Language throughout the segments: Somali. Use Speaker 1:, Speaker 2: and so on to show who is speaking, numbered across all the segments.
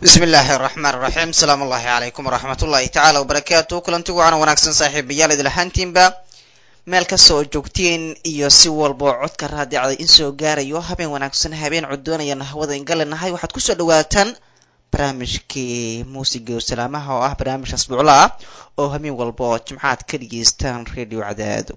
Speaker 1: bismi illaahi araxmaan iraxiim asalaamu allahi calaykum waraxmat ullahi tacaala wabarakaatu kulanti wacan wanaagsan saaxiibayaal idil ahaantiinba meel kasta oo joogtiin iyo si walbao codka raadicday in soo gaarayo habeen wanaagsan habeen codoonayana hawada ingalinahay waxaad kusoo dhawaataan barnaamijkii muusiga salaamaha oo ah barnaamij asbuucla ah oo habeen walba oo jimcaad ka dhageystaan radio cadaado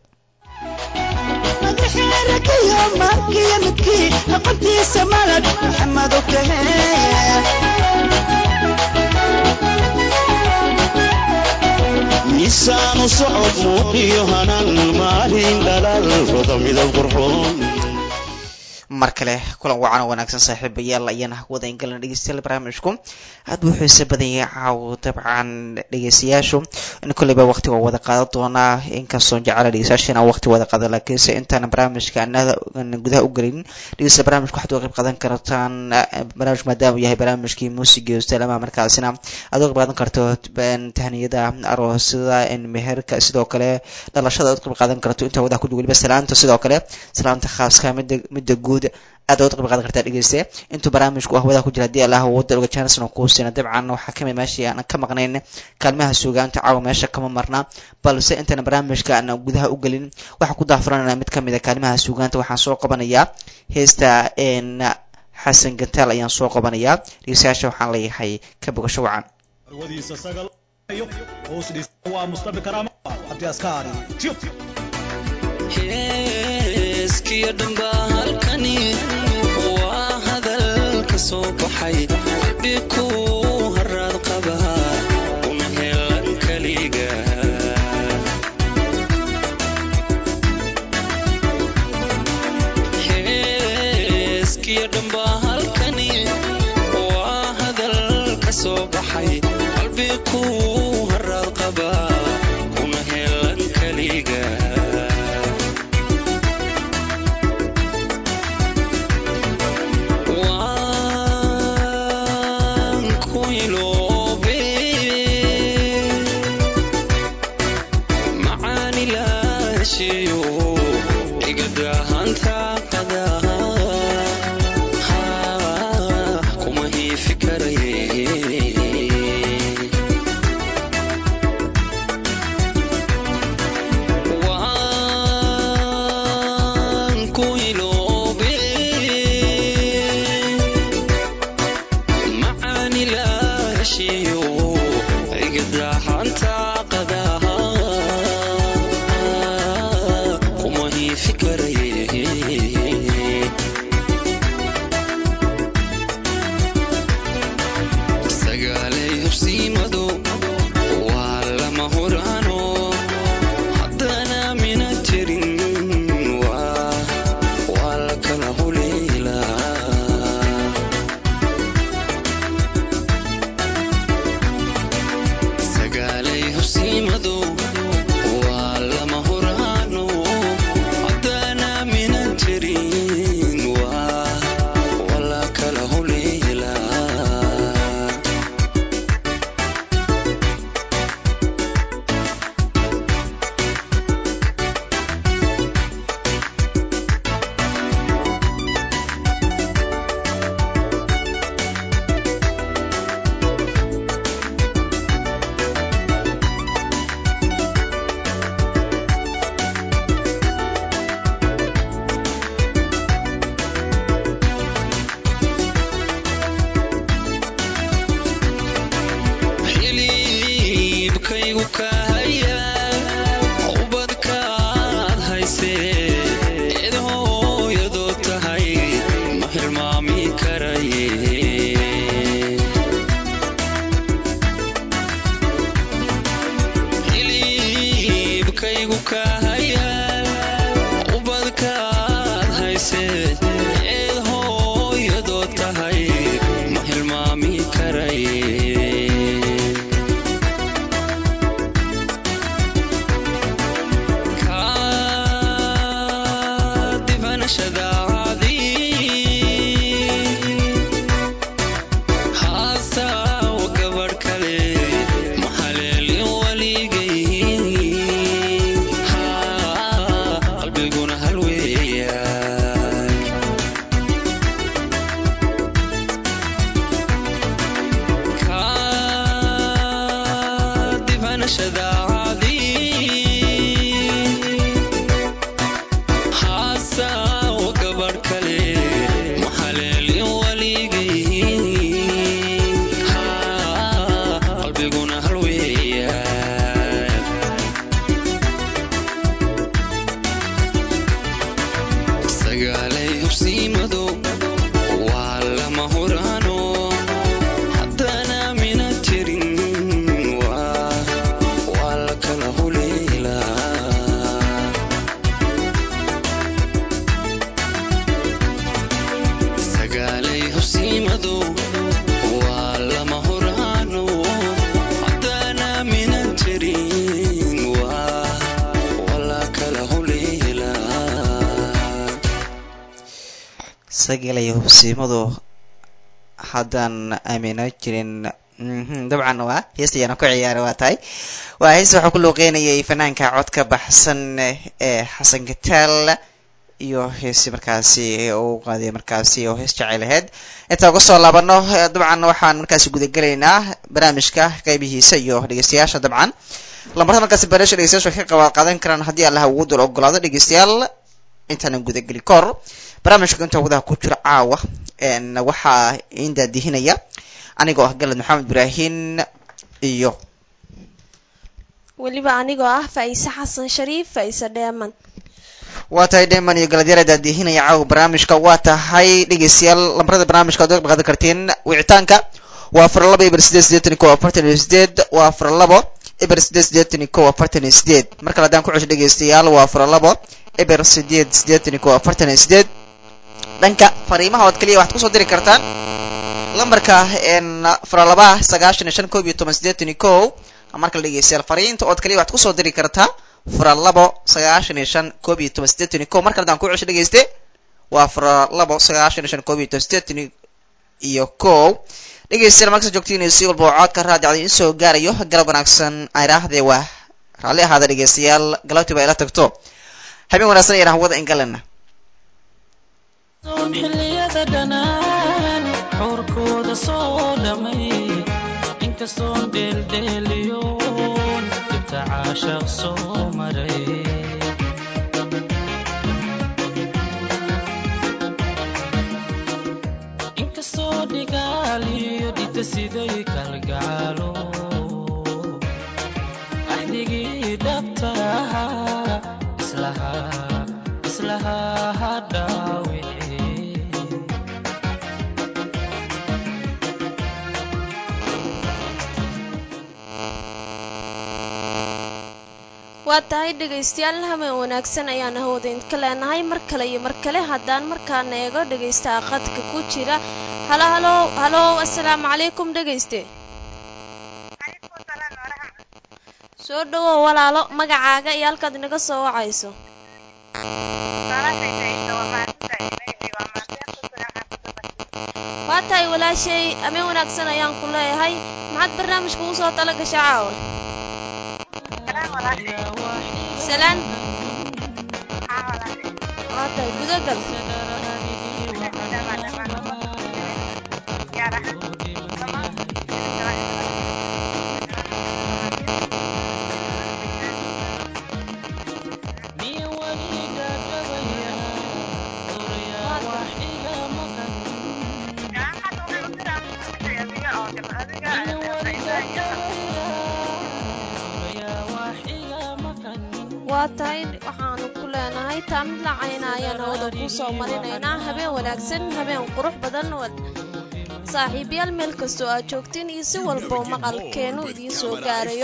Speaker 2: miisaanu socod muuqiyo hanaan maalin dhalaal roda midab qurxoon
Speaker 1: mar kale kulan wacan oo wanaagsan saaxiibayaal ayaana hawada ingalan dhegeystayaal barnaamijku aad buu xiise badan yahay caawo dabcan dhegeystayaashu in kolleyba waqti waa wada qaadan doonaa inkastoo jecela dhegeystayaasha inaan waqti wada qaada laakiinse intaana barnaamijka anada gudaha u gelin dhegeysta barnaamijka waxaad uga qayb qaadan kartaan barnaamij maadaama uu yahay barnaamijkii muusiga salaamaha markaasina aad uga qayb qaadan karto tahniyada aroosada meherka sidoo kale dhalashada aad uga qayb qaadan karto intaa wadaha kudug weliba salaanta sidoo kale salaanta khaaska midda midda guud aad oga qayb qaadan kartaa dhegeyste intuu barnaamijku ahwadaha ku jira haddii allah wada oga janson kuu siina dabcan waxaa kamid meeshii aan ka maqnayn kaalmaha suugaanta caawa meesha kama marna balse intana barnaamijka aan gudaha u gelin waxaan ku daafuranana mid kamid a kaalmaha suugaanta waxaan soo qabanayaa heesta xasan gantaal ayaan soo qabanayaa dhegeystayaasha waxaan leeyahay ka bogasho wacan
Speaker 3: heeskiyo dhambaa halkani waa hadal ka soo baxay dhiku haraad qaba una helan kaliga heeskiyo dhambaa halkani waa hadal ka soo baxay qalbiku haraad qaba una helan kaliga
Speaker 4: Waa lama huraano haddana
Speaker 1: xiise gelaya hubsiimadu haddaan aamino jirin mhm, dabcan waa heesta ayaana ku ciyaara waa tahay waa heesta waxaa ku luuqeynayay fanaanka codka baxsan ee xasan gataal iyo heesi markaasi uu qaaday markaasi oo hees jecel ahayd intaa uga soo laabano eh, dabcan waxaan markaasi gudagelaynaa barnaamijka qeybihiisa iyo dhegeystayaasha dabcan lambarada markaasi barnaamijka dhegeystayaasha waxay ka qabaad qaadan karaan haddii allah ugu dul ogolaado dhegeystayaal intaanan gudageli kahor barnaamijka inta wadaha ku jira caawa een, waxaa iin daadihinaya anigoo ah galad maxamed ibraahin iyo
Speaker 4: weliba anigoo ah faa'iise xasan shariif faa'iise dheeman
Speaker 1: waa tahay dheeman iyo galadyara daadihinaya caawa barnaamijka waa tahay dhegeystayaal lambarada barnaamijka ad qaadan kartiin wicitaanka waa afar labo eber sideed sideetan iyo kow afartan iyo sideed waa afar labo eber sideed sideetan iyo kow afartan iyo sideed mar kale haddaan ku cesho dhegeystayaal waa afar labo eber sideed sideetan iyo kow afartan iyo sideed dhanka fariimaha ood keliya waxaad kusoo diri kartaan lambarka een afar laba sagaashan iyo shan koob iyo toban sideetan iyo kow marka la dhegeystayaal fariinta ood keliya waxaad kusoo diri kartaa afar labo sagaashan iyo shan koob iyo toban sideetan iyo kow mar kale haddaan ku cesho dhegeyste waa afar labo sagaashan iyo shan koob iyo toban sideetan iyo kow dhegeystayaal markasta joogtiin si walba oo codka raadicda in soo gaarayo galab wanaagsan ayraahde waa raalli ahaada dhegeystayaal galabtii baa ila tagto habeen wanaagsan ayaan hawada ingalana
Speaker 5: soon xilliyada dhanaan xuurkooda soo dhamay inkastoon dheeldheeliyoon dhibta caashaq soo maray inkastoo dhigaaliyo dhita siday kalgacaalo axdigii dhabta ahaa islahaa islahaa ha dhaawicin
Speaker 4: waa tahay dhegaystayaal habeen wanaagsan ayaan hawada idinka leenahay mar kale iyo mar kale haddaan markaana eego dhegaystaha qadka ku jira halo halo halo assalaamu calaykum dhegayste soo dhawow walaalo magacaaga iyo halkaad inaga soo wacayso waa tahay walaashay ameen wanaagsan ayaan ku leeyahay maxaad barnaamijka ugu soo tala gashaa caawa salaan waa tahay gudagal
Speaker 5: miya weliga gabaya oraya wax iga maqan miya weliga gabaya oraya wax iga maqan
Speaker 4: waa tahay waxaanu ku leenahay taa mid lacayna ayaan hawada kuu soo marinaynaa habeen wanaagsan habeen qurux badan wad saaxiibayaal meel kastoo aad joogtiin iyo si walboo maqalkeenu idiin soo gaarayo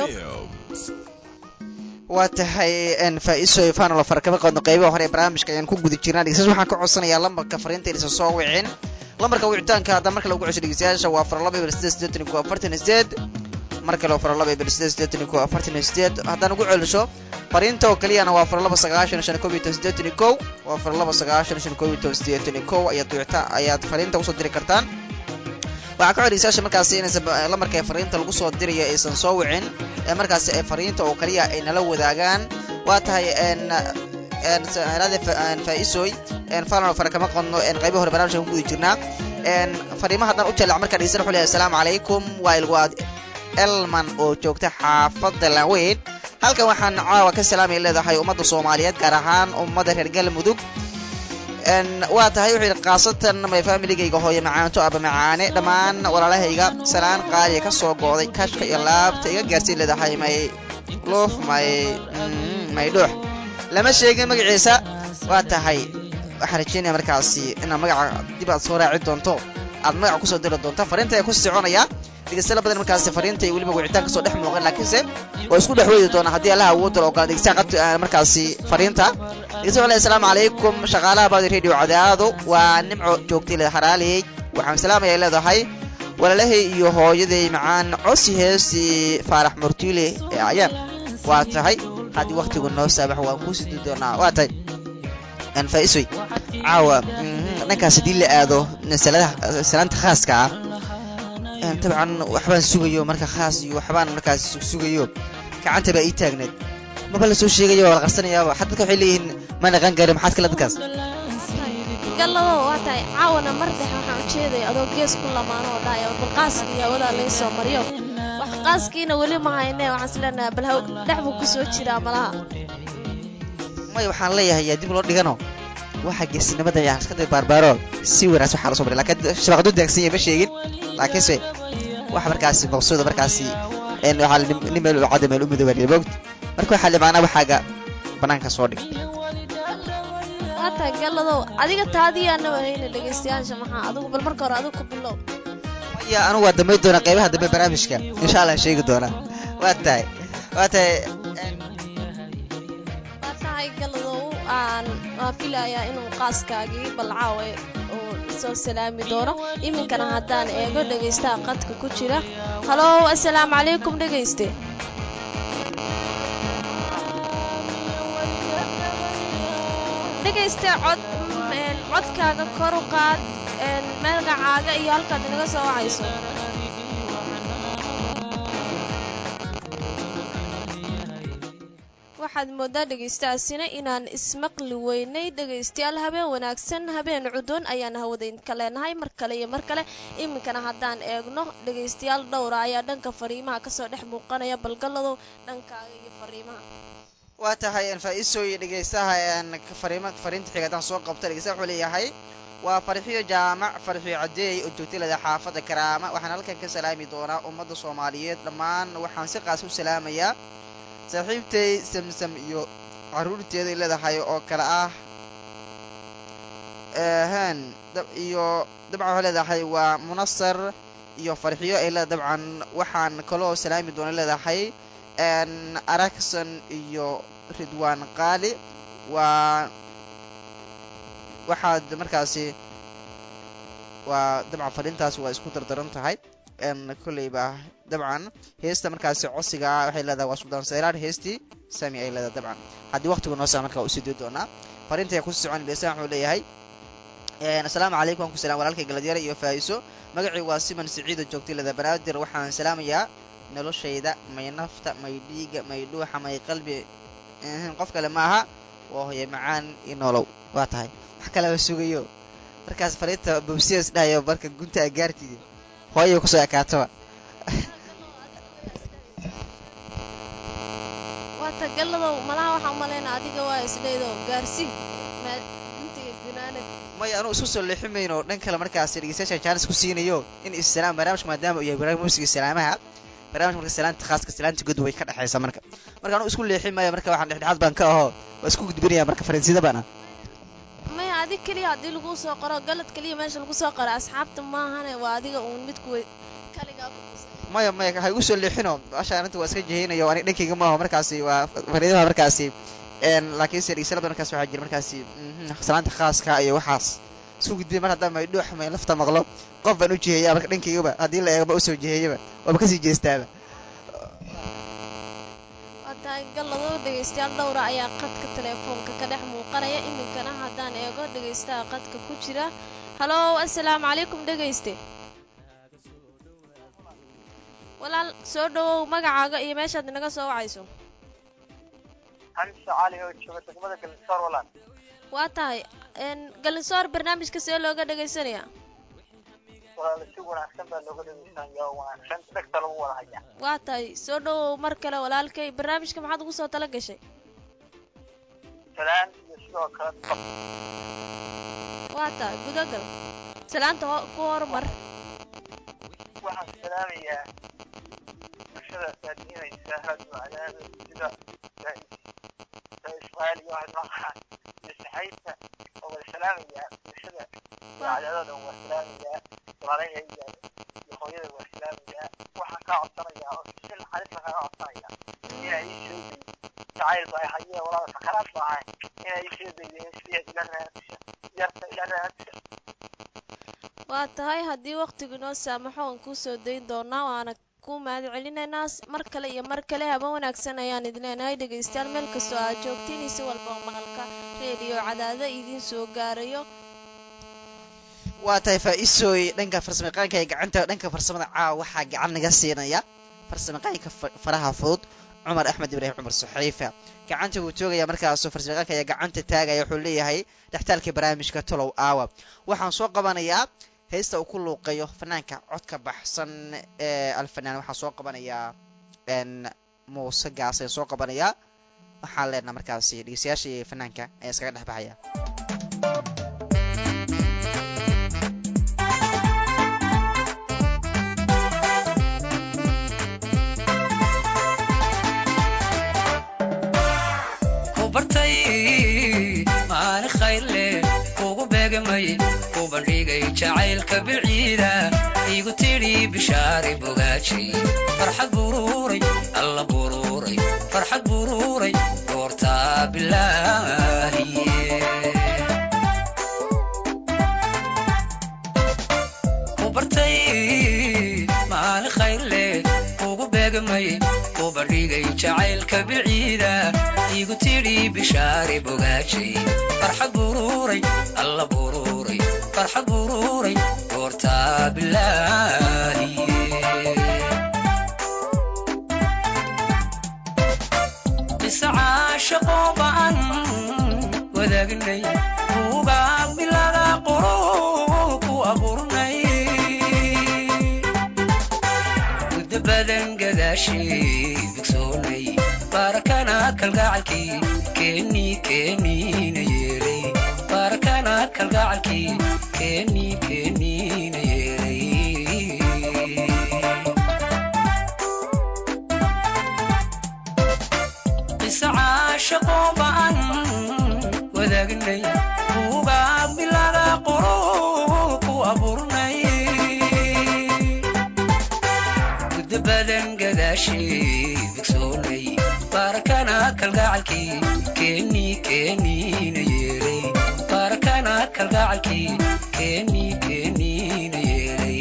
Speaker 1: waa tahay n faa-iso fanolo farakama qaadno qeybaha hore ee barnaamijka ayaan ku guda jirnaa dhegeystayaasha waxaan ka codsanayaa lambarka fariinta inaysan soo wicin lambarka wicitaanka hadda marka lagu cesho dhegeystayaasha waa afar laba eber sideed sideetan iyo kow afartan iyo sideed mar kale afar laba eber sideed sideetan iyo kow afartan iyo sideed haddaan ugu celisho fariinta oo keliyana waa afar laba sagaashan shan koob iyo toban sideetan iyo kow waa afar laba sagaashan shan koob iyo toban sideetan iyo kow ayaad wicita ayaad fariinta usoo diri kartaan waxaa ka codhegeystayaasha markaasi inaysan ba- lamarka ee fariinta lagu soo dirayo aysan soo wicin ee markaasi ay fariinta oo kaliya ay nala wadaagaan waa tahay n n saaraade faa-isoy n falan fara kama qodno n qaybaha hore barnaamijka ku guda jirnaa n fariimaha haddaan u jaleec markaa dhegeysan wuxuu leeyahay asalaamu calaykum waa ilwaad elman oo joogta xaafadda laweyn halkan waxaan caawa ka salaamay leedahay ummadda soomaaliyeed gaar ahaan ummadda reer galmudug n waa tahay wuxuu yidhi khaasatan may familigayga hooyo macaanto aba macaane dhammaan walaalahayga salaan qaaliya ka soo go'day kashka iyo laabta iga gaarsiin leedahay may luuf may mm, may dhuux lama sheegin magaciisa waa tahay waxaan rajeynaya markaasi inaad magaca dib aad soo raaci doonto aad magaca kusoo diri doonto fariinta ayaa ku soconaya dhegeystayaal badan markaasi fariinta iyo weliba wicitaan kasoo dhex muuqan laakiinse waa isku dhex weedi doonaa haddii allaha awood dalo ogola dhegeystaha qabta ah, markaasi fariinta dhegeystayaal walahi asalaamu calaykum shaqaalaha baadi radio cadaado waa nimco joogtay le haraaliyey waxaan salaamaya leedahay walaalahay iyo hooyaday macaan cosi heesi faarax murtiile ee ayaan waa tahay haddii waktigu noo saabax waan kuu sidi doonaa waa tahay anfaisoy caawa mhm, dhankaas haddii la aado saladaha salaanta khaaska ah een, dabcan waxbaan sugayo marka khaas iyo waxbaan markaas sugayo gacanta baa ii taagneed maba la soo sheegayo waa la qarsanayaaba xad dadka waxay leeyihiin ma naqan gaari maxaad kale dadkaas
Speaker 4: gallado waa tahay caawana mar dhexe waxaan ujeedaya adoo gees ku lamaano oo dhahaya bal qaaskii hawadaa laga soo mariyo wax qaaskiina weli ma hayne waxaan isleenahay bal haw dhex buu kusoo jiraa malaha
Speaker 1: maya waxaan leeyahay yaa dib loo dhigano waxa geesinimada yaa iska day baarbaaro si wanaagsan waxaa lasoo baray laakiin shabaqadu daagsan yahay ma sheegin laakiinse waxa markaasi maqsuuda markaasi een waxaa la- nin meel u cadda meel u midooba moogta marka waxaa la macnaa waxaaga banaanka soo dhig
Speaker 4: waa tahay galladow adiga taadii anaba hayna dhegaystayaasha maxaa adigu bal marka hore adigu ku bilow
Speaker 1: maya anigu waa dambayn doonaa qaybaha dambe barnaamijka insha allah sheegi doonaa waa tahay waa tahay een,
Speaker 4: waa tahay galladow aan waan filayaa inuu qaaskaagii balcaawe uu soo salaami doono iminkana haddaan eego dhegaystaha qadka ku jira halow assalaamu calaykum dhegayste dhegayste cod mm, een, codkaaga kor u qaad een, magacaaga iyo halkaad inaga soo wacayso waxaad moodaa dhegaystahaasina inaan ismaqli weynay dhegaystayaal habeen wanaagsan habeen cudun ayaan hawadaynka leenahay mar kale iyo mar kale iminkana haddaan eegno dhegaystayaal dhowra ayaa dhanka fariimaha kasoo dhex muuqanaya balgalladow dhankaaga iyo fariimaha
Speaker 1: waa tahay een, faa-iisooyi dhegaystaha een, fariima fariinta xiga haddaan soo qabta dhegaystaha wuxuu leeyahay waa farxiyo jaamac farxiyo cadeey oo joogtay lada xaafadda karaama waxaan halkan ka salaami doonaa ummadda soomaaliyeed dhammaan waxaan si qaas u salaamayaa saaxiibtay samsam iyo caruurteeday leedahay oo kale ah hen dab iyo dabcan waxay leedahay waa munasar iyo farxiyo ay leedahay dabcan waxaan kaloo salaami doona leedahay n arakson iyo ridwaan qaali waa waxaad markaasi waa dabcan fadhintaasi waa isku dardaran tahay n kolleyba dabcan heesta markaasi codsiga ah waxay leedahay waa suldaan sayraar heestii sami ay leedahay dabcan haddii waqtigu noo saa markaa usii dii doonaa fariinta ayaa kusii socon beesan wuxuu leeyahay asalaamu calaykum waan ku salam walaalkay galadyare iyo faa'iso magacii waa siman siciido joogtay leda banaadir waxaan salaamayaa noloshayda may nafta may dhiiga may dhuuxa may qalbi ehem, qof kale maaha waa hooye macaan iyo nolow waa tahay wax kaleba sugayo markaas fariinta bobsias dhahayo marka gunta a gaartidi hooyay kusoo ekaataba
Speaker 4: waata galladow malaha waxaa u malaynaa adiga waa isleedo gaarsii maa intiga gunaanad
Speaker 1: maya anuu isku soo leeximayno dhan kale markaasi dhegeystayaasha jaanis ku siinayo in isalaam barnaamijka maadaama uu yahay barnaamij musiga salaamaha barnaamijka marka salaanta khaaska salaanta god way ka dhexaysa marka marka anuu isku leexin maya marka waxaan dhexdhexaad baan ka aho waa isku gudbinaya marka fariinsida baan ah
Speaker 4: maya adig keliya haddii lagu soo qoro galad keliya meesha lagu soo qoro asxaabta maahane waa adiga uun midku wey kaligaa ku tusay
Speaker 1: maya maya ha igu soo leexino asha arinta waa iska jeheynayo ani dhankayga maaho markaasi waa fariidaha markaasi n laakiinse dhegeysalada markaas waxaa jira markaasi mhm, salaanta khaaska iyo waxaas isku gudbiya mar haddaan may dhuux may lafta maqlo qof baan u jiheeyaa marka dhankaygaba haddii la eegaba usoo jiheeyaba waaba kasii jeestaaba
Speaker 4: waa tahay galladoo dhegaystayaal dhowra ayaa qadka teleefoonka ka dhex muuqanaya iminkana haddaan eego dhegaystaha qadka ku jira halow assalaamu calaykum dhegayste walaal soo dhawow magacaaga iyo meeshaad inaga soo wacayso
Speaker 6: xamse cali oo jooga degmada galsoor walaal
Speaker 4: waa tahay n galisoor barnaamijka see looga dhagaysanayaa
Speaker 6: walaal si wanaagsan baa looga dhegeysanaya oo wanaagsan dhegta lagu wada haya
Speaker 4: waa tahay soo dhawow mar kale walaalkay barnaamijka maxaad ugu soo tala gashay
Speaker 6: salaan iyo sidoo kale
Speaker 4: waa tahay gudagal salaanta ho ku hormar
Speaker 6: waxaan salaamayaa bulshada saadiinaysa radio cadaada sida ismaaciil iyo ahmaqaan iyo saxaybta oo wada salaamayaa bulshada iyo cadaadada waa salaamayaa walaalahayga iyo hooyada waa salaamayaa waxaan kaa codsanayaa oo si naxariis baan kaaga codsanaya inaa ii sheegay jacayl baa hayee walaala sakaraad baa ahay inaa ii sheegay siya ila raadsa yarta ila raadsa
Speaker 4: waa tahay haddii waqtigu inoo saamaxo aan kuu soo dayn doonaa waana ku mahad celinaynaa s- mar kale iyo mar kale haba wanaagsan ayaan idin leenahay dhegaystayaal meel kastoo aad joogtiin iyo si walba oo maqalka reediyo cadaada idiin soo gaarayo
Speaker 1: waa tahay faa-isooy dhanka farsamayaqaanka ee gacanta dhanka farsamada caawa waxaa gacan naga siinaya farsamayaqaanka fa- faraha fudud cumar axmed ibraahim cumar saxiifa gacanta wuu toogaya markaasoo farsamayaqaanka ayaa gacanta taagaya wuxuu leeyahay dhextaalka barnaamijka tolow aawa waxaan soo qabanayaa heesta uu ku luuqeeyo fanaanka codka baxsan ee alfanaan waxaan soo qabanayaa n muuse gaas ayaan soo qabanayaa waxaan leenaha markaasi dhegeystayaasha iyo fanaanka ayaa iskaga dhex baxaya
Speaker 7: ku bartay maalin khayr leh kugu beegamay ku bandhigay jacaylka bilciida igu tidhi bishaari bogaaji farxad buruuray alla buruuray farxad buruuray goortaa bilaahiye ku bartay maalin khayr leh kugu beegamay ku bandhigay jacaylka bilciida igu tidhi bishaari bogaajay farxad buruuray alla buruuray farxad buruuray goortaa bilaahiye mise caashaqoo ba'an wadaagnay buugaa milada qoro ku abuurnay muddo badan gadaashii bigsoonay baarakana kalgacalkii keenii keeniina yeelay baarakana kalgacalkii keenii keeniina yeelay mise caashaqoo ba'an wadaagnay buugaa milada qoro ku abuurnay muddo badan gadaashii bigsoonay baarakana kalgacalkii keenii keeniina yeelay baarakana kalgacalkii keenii keeniina yeelay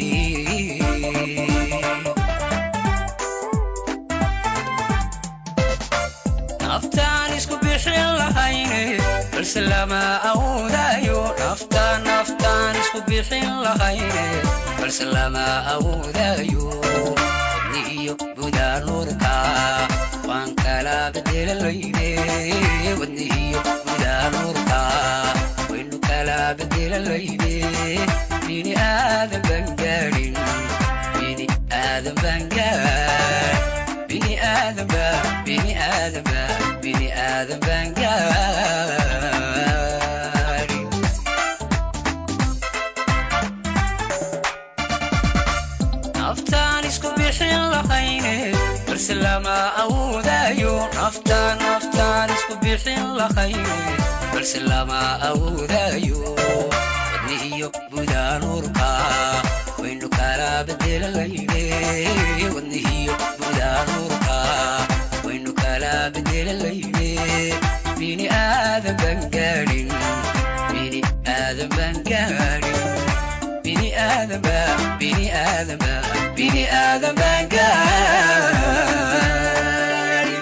Speaker 7: naftaan isku bixin lahayne balse lama awoodayo naftaan naftaan isku bixin lahayne balse lama awoodayo wadni iyo budaa nuurka waan kala bedelaleyne wadni iyo budaa nuurka waynu kala bedelaleyne bini aadan baan gaadhin bini aadan baan gaadhin bini aadan baa bini aadan baa bini aadan baan gaadhin naftaan isku bixin lahayne balse lama awoodayo naftaan naftaan isku bixin lahayne balse lama awoodayo wadni iyo budaa nuurka waynu kala bedelaleyne wadni iyo budaa nuurka waynu kala bedelaleyne bini aadan baan gaadhin bini aadan baan gaadhin bini aadan baa bini aadan baa bini aadan baan gaadhin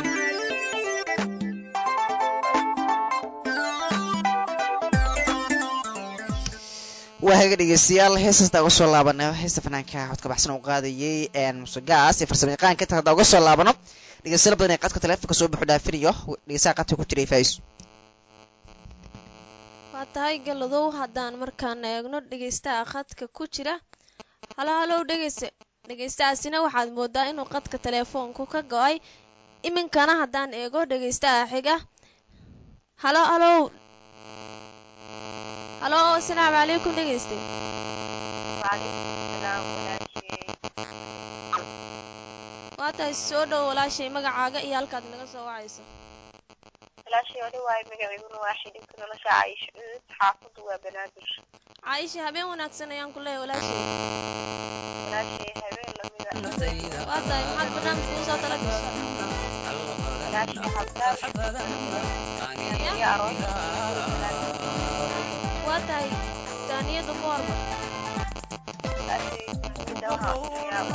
Speaker 1: waa haga dhegeystayaal heesasta uga soo laabana heesta fanaanka codka baxsan uu qaadayay musugaas iyo farsamo yaqaanka inta hadda uga soo laabano dhegeystayaal badan ee qadka taleefonka soo buuxu dhaafinayo dhegeystaha qadka ku jiray faa'iis
Speaker 4: waa tahay galadow haddaan markaan eegno dhegeystaha khadka ku jira halo halow dhegeyste dhegeystahaasina waxaad moodaa inuu qadka teleefoonku ka go-ay iminkana haddaan eego dhegeystaha xiga halo halow halo asalaamu calaykum dhegeyste waa tahay soo dhow walaashay magacaaga iyo halkaad naga soo wacayso
Speaker 8: walaashay odhi waayo magaciiguna waa xidhinka nolosha caayisho cudud xaafadu waa banaadir
Speaker 4: caaisha habeen wanaagsan ayaan ku leeyahay walaashay
Speaker 8: walaashay habeen lamida
Speaker 7: naftayda
Speaker 4: waa tahay maxaad barnaamijka usoo tala gashay
Speaker 8: walaashay habdaan iyo aroos
Speaker 4: waa tahay taaniyadu ku hormar
Speaker 8: walaashay mida waxaa usiyaa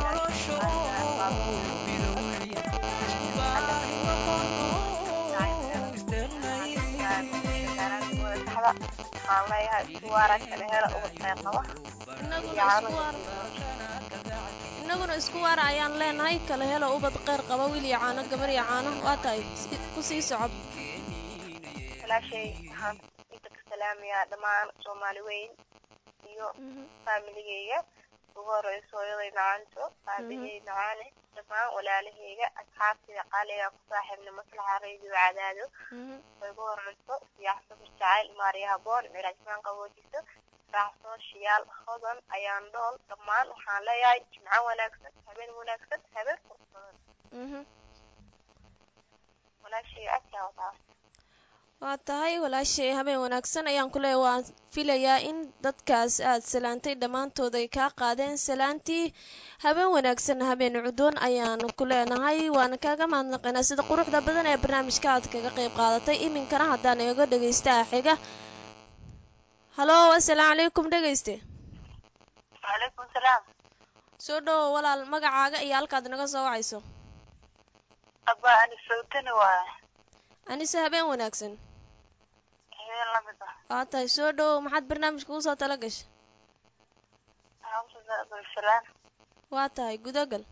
Speaker 8: walaashay madaxda waxaan leeyahay suwaara kale hela ubad khayr qaba
Speaker 4: innaguna isku waara ayaan leenahay kala helo ubad kheyr qaba wiil iyo caano gabar iyo caano waa tahay ku sii socod
Speaker 8: walaashay waxaan inta ka salaamayaa dhammaan soomaali weyn iyo faamiligeyga ugu horeyso hooyaday macaanto aabahey macaane dhammaan walaalaheyga asxaabtayda qaaliga ku saaxiibna maslaxa radio cadaado way ugu horeyso siyaaxsada jacayl maariya haboon miraajmaan qaboojiso raaxsoo shiyaal hodan ayaan dhool dhammaan waxaan leeyahay jimco wanaagsan habeen wanaagsan habeen qurbadan walaashay agtaa wataa
Speaker 4: waa tahay walaashay habeen wanaagsan ayaan ku leeyahay waan filayaa in dadkaas aad salaantay dhammaantood ay kaa qaadeen salaantii habeen wanaagsan habeen cudoon ayaanu ku leenahay waana kaaga mahadnaqaynaa sida quruxda badan ee barnaamijka aad kaga qayb qaadatay iminkana haddaan eego dhegaystaha xiga halo assalaamu calaykum dhegayste
Speaker 8: wacalaykum salaam
Speaker 4: soo dhowo walaal magacaaga iyo halkaad naga soo wacayso
Speaker 8: abba ani sawtani waay
Speaker 4: anise habeen wanaagsan
Speaker 8: habeen lamid ah
Speaker 4: waa tahay soo dhowow maxaad barnaamijka usoo tala gashay
Speaker 8: abdulsalaan
Speaker 4: waa tahay gudagal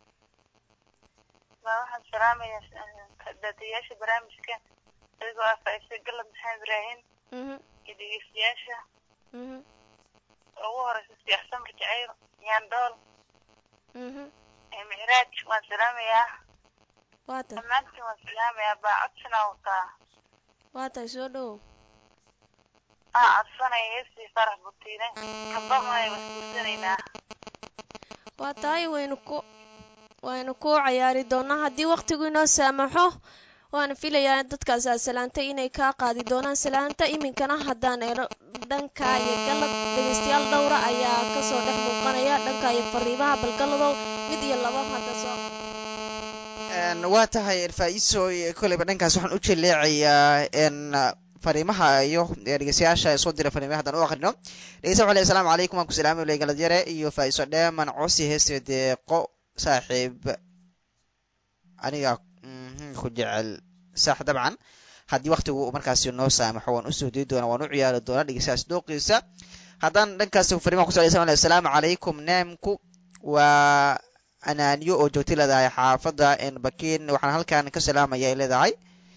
Speaker 8: ma waxaan salaamayaa daadiyaasha barnaamijka adigoo ah faaiise galab maxamed ibraahim
Speaker 4: mhm
Speaker 8: iyo dhegeystayaasha
Speaker 4: mhm
Speaker 8: ugu horeysa siyax samar jacayl yaandhool
Speaker 4: mhm
Speaker 8: ee micraaj waan salaamayaa
Speaker 4: waa tahay
Speaker 8: dhammaantiin waan salaamayaa baa codsanaa wataa
Speaker 4: waa tahay soo dhowow
Speaker 8: aa codsanaya heestii farax butiine kabamaya wasguursanaynaa
Speaker 4: waa tahay waynu ku waynu ku cayaari doonaa haddii waqtigu inoo saamaxo waana filayaa in dadkaas aad salaantay inay kaa qaadi doonaan salaanta iminkana haddaan eelo dhanka iyo galad dhegaystayaal dhowra ayaa kasoo dhex muuqanaya dhanka iyo fariimaha balgaladow mid iyo laba hadda soo
Speaker 1: Een, waa tahay faa-iiso koleyba dhankaas waxaan u jeleecayaa n fariimaha iyo ee dhegeystayaasha ee soo dira fariimaha haddaan u aqrino dhegeysta waxaa leeyahay asalaamu calaykum waan ku salaamay uley galadyare iyo faa-iiso dheeman cosi heeste deeqo saaxiib aniga mhm, ku jecel sax dabcan haddii waqtigu uu markaasi noo saamaxo waan usoo dii doonaa waan u ciyaari doonaa dhegeystayaas dooqiisa haddaan dhankaas fariimaha ku socdaysa asalaamu calaykum neemku waa anaaniyo oo joogtay leedahay xaafadda bakiin waxaan halkan ka salaamaya ay leedahay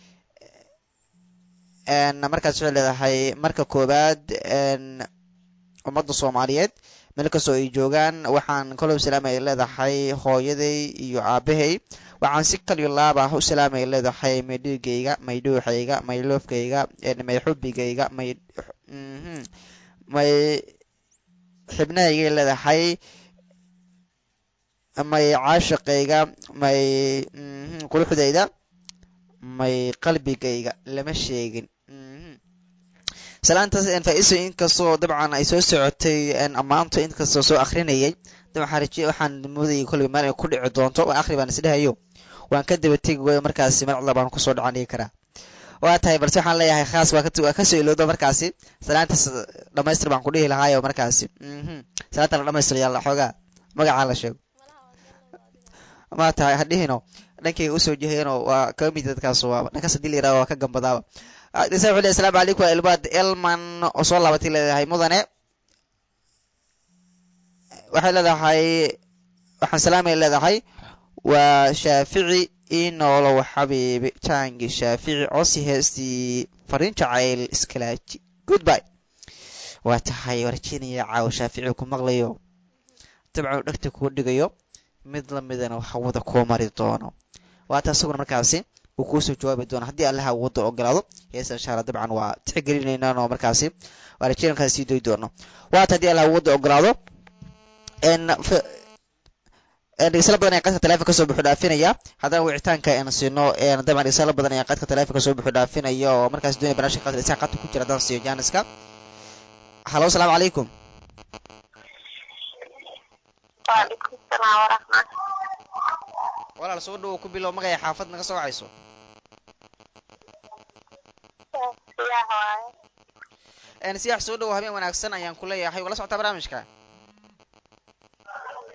Speaker 1: n markaas waxay leedahay marka koowaad n ummadda soomaaliyeed meel kastoo ay joogaan waxaan kaloo salaamay leedahay hooyaday iyo aabahay waxaan si kaliyo laab ah u salaamay leedahay may dhiigayga may dhuuxayga may loofkayga may xubigayga may mhm, may xibnahaygay leedahay may caashiqayga may mhm, quruxdayda may qalbigayga lama sheegin mhm. salaantaas een faa-iiso inkastoo dabcan ay soo socotay een ammaanto inkastoo soo akrinayay dab waxaan rajiye waxaan moodayay kolay meel ay ku dhici doonto waa akhri baan isdhahayo waan ka daba tegi waayo markaasi magacda baan kusoo dhacan dhigi karaa waa tahay balse waxaan leeyahay khaas waa ka- waa kasoo ilowda markaasi salaantaas dhamaystir baan ku dhihi lahaayo markaasi mhm. salaanta la dhamaystir yaalla xoogaa magacaa la sheego ma tahay hadhihino dhankayga usoo jehayno waa kaga mid dadkaas waa dhankaas hadii la yirahdo waa ka gambadaaba Ah, dhisa wuxuu leeyahay asalaamu calaykum waa ilbaad elman oo soo laabatay leedahay mudane waxay leedahay waxaan salaamay leedahay waa shaafici inoolow xabiibi jaangi shaafici cosi heestii fariin jacayl iskalaaji goodbye waa tahay warjinaya caawa shaafici ku maqlayo dabcan uu dhegta kuu dhigayo mid lamidana hawada kuu mari doono waata isaguna markaasi uu kuusoo jawaabi doono haddii allaha wadda ogolaado heesa insha alla dabcan waa tixgelinaynaan oo markaasi waa rajeyn markaasi sii doy doono waata haddii allaha wadda ogolaado n dhegeysala badan ayaa qadka taleefonka kasoo buxu dhaafinaya haddana wicitaanka aan siino dabcan dhegeysala badan ayaa qadka taleefonka kasoo buxu dhaafinaya oo markaasi doonaya barnaamijka qadka dhegeystaha qadka ku jira haddaan siiyo jaaniska halo asalaamu calaykum
Speaker 8: waalaikum salaam waraxmat
Speaker 1: walaal soo dhowo ku bilow magaya xaafad naga soo wacayso
Speaker 8: siyaah waaye
Speaker 1: n siyax soo dhowo habeen wanaagsan ayaan ku leeyahay wala socotaa barnaamijka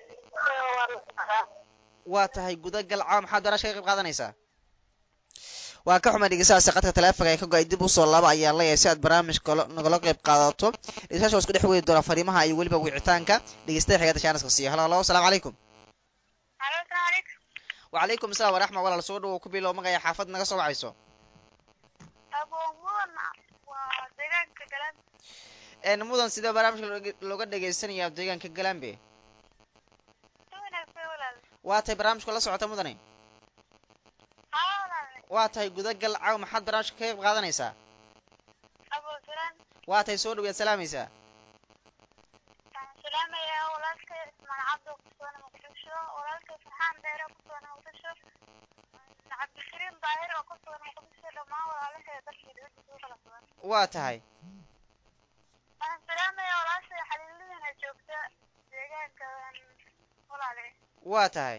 Speaker 1: waa tahay gudagal caawa maxaad barnaamijka ka qayb qaadanaysaa waa ka xumay dhegeystahaasi qadka taleefonka ee ka go-ay dib usoo laba ayaan leeyahay si aad barnaamijka lo- nagala qayb qaadato dhegeystayaasha waa isku dhex wadi doonaa fariimaha iyo weliba wicitaanka dhegeystaha xigada shaanaska siiyo halo halo asalaamu calaykum
Speaker 8: halo asalaamu calaykum
Speaker 1: wacalaykum asalaam waraxma walaal soo dhawow ku bilow magaya xaafad naga soo wacayso
Speaker 8: aboomudan waa deegaanka galan
Speaker 1: een mudan sidee barnaamijka looga- looga dhegeysanaya deegaanka galambe
Speaker 8: si wanaagsan walaal
Speaker 1: waa tahay barnaamijka la socota mudane
Speaker 8: haa walaal
Speaker 1: waa tahay gudagal caaw maxaad barnaamijka ka qayb qaadanaysaa
Speaker 8: aboosalaan
Speaker 1: waa tahay soo dhawaad salaamaysaa
Speaker 8: waxaan salaamayaa walaalkay ismaan cabdo kusugan muqdisho walaalkay farxaan dheere kusugan muqdisho cabdikariim daahir oo kusugan muqdisho dhammaan walaalahay dalkii dibadda kugu kala sugan
Speaker 1: waa tahay
Speaker 8: waxaan salaamayaa walaashay xaliiladiina joogta deegaanka walaale
Speaker 1: waa tahay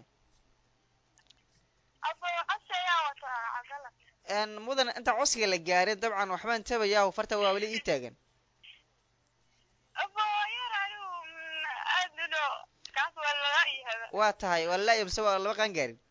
Speaker 8: abo codsi ayaa wata cabdalla
Speaker 1: een mudan inta codsiga la gaarin dabcan waxbaan tabayaa farta waa weli ii taagan
Speaker 8: abo yar anigu aad uno kaas waa laga ihaba
Speaker 1: waa tahay waa la mise waa laba qaan gaarin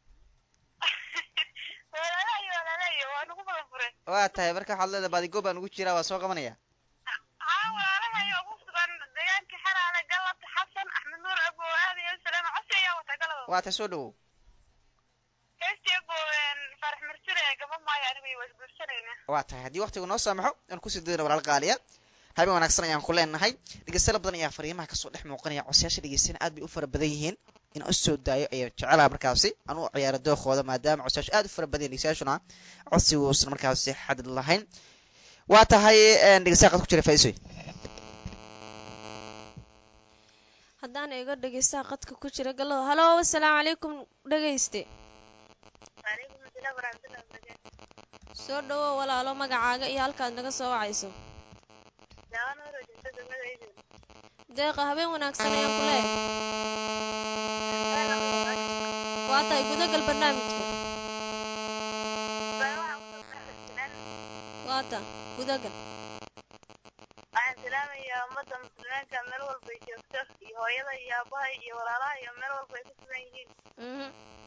Speaker 8: walaalayo walaalayo waa nagu badan furen
Speaker 1: waa tahay marka waxaad leedahay baadigo baan ugu jiraa waa soo qabanaya
Speaker 8: haa walaalahayo ugu sugan deegaanka xaraale galabta xasan axmed nuur abo aad iyo salaam codsi ayaa wata galada
Speaker 1: waa tahay soo dhawow
Speaker 8: heestii abo farax marsire gaba maayo anigu waa isguursanayna
Speaker 1: waa tahay haddii waqtigu noo saamaxo aan kusii dayna walaal qaaliya habeen wanaagsan ayaan ku leenahay dhegeystayaal badan ayaa fariimaha kasoo dhex muuqanaya codsayaasha dhegeystana aad bay u fara badan yihiin in aan usoo daayo ayaan jecelaha markaasi aan u ciyaaro dookooda maadaama codsayaashu aad u fara badan yihin dhegeystayaashuna codsigu uusan markaasi xadid lahayn waa tahay dhegeystayaal qad ku jira faisoy
Speaker 4: haddaan eego dhegeystaha qadka ku jira gallado halo asalaamu calaykum dhegeyste
Speaker 8: waalaikum asalaam waraxmatullahi wabarakaatu
Speaker 4: soo dhawow walaalo magacaaga iyo halkaad naga soo wacayso
Speaker 8: daawan horo jirta degmada idin
Speaker 4: deeqa habeen wanaagsan ayaan ku leeyahay waa tahay gudagal barnaamijka waa ta gudagal
Speaker 8: waxaan salaamayaa ummadda muslimiinka meel walba ay joogto iyo hooyada iyo aabaha iyo walaalaha iyo meel walba ay ku sugan yihiin
Speaker 4: mhm